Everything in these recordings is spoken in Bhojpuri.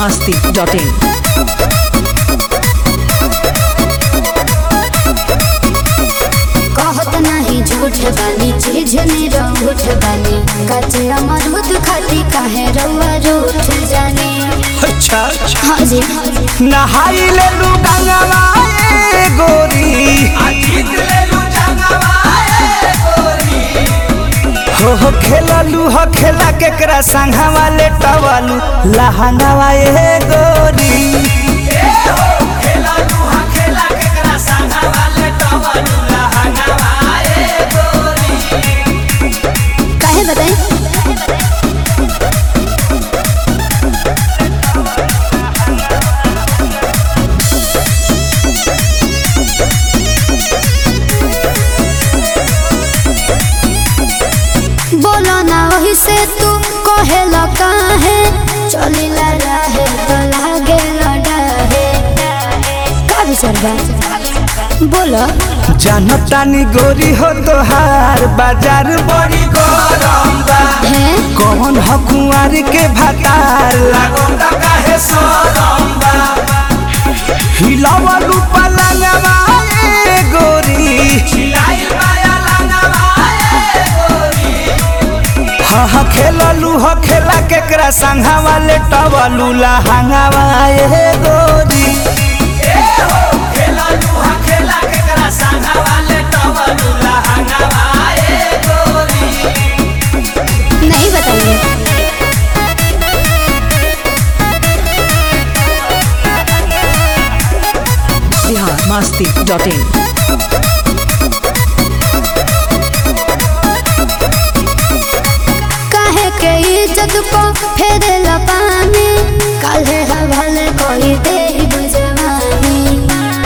masti.in. कहत नहीं झूठ बानी चीज ने रूठ बानी कचे अमरूद खाती काहे रउआ रूठ जाने अच्छा अच्छा हाँ जी नहाई ले लू गंगवा ए गोरी हो हो खेललू हो खेला केकरा संघवा ले टवलू लहंगवा ए गोरी काहे बताई बोलो ना वही से तू कहे काहे चलिला रहे तो लागे लड़ाहे का विचार बा बोलो जानतानी गोरी हो तोहार बाजार बड़ी गरम बा है कौन ह कुंवार के भतार लागोंदा काहे सरम बा हिलावलू पलंगवा ए गोरी हिलाइल माया लंगवा ए गोरी हा हा खेललू ह खेला केकरा संघवा ले टवलू लहंगवा ए गोरी नहीं बताइए Bihar masti.in. काहे के इज्जत को फेरे पानी काहे हवाले कोई दे बुझवानी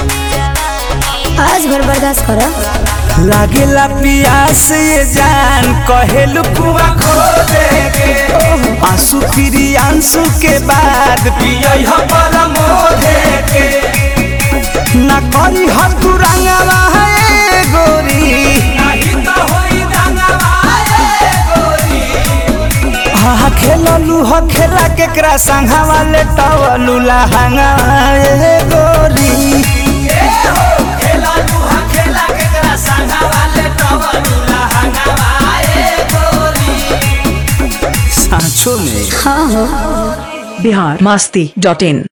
आज भर बर्दाश्त करो लागेला पियास ये जान कहेलू कुआ खो दे के आंसू फिरी आंसू के बाद पियई ह परमो दे के ना करी ह तू रंगवा है गोरी नहीं तो होई रंगवा है गोरी हा खेललू ह खेला केकरा संघवा ले टवलू लहंगा ए गोरी सांचो में हाँ हो Bihar masti.in.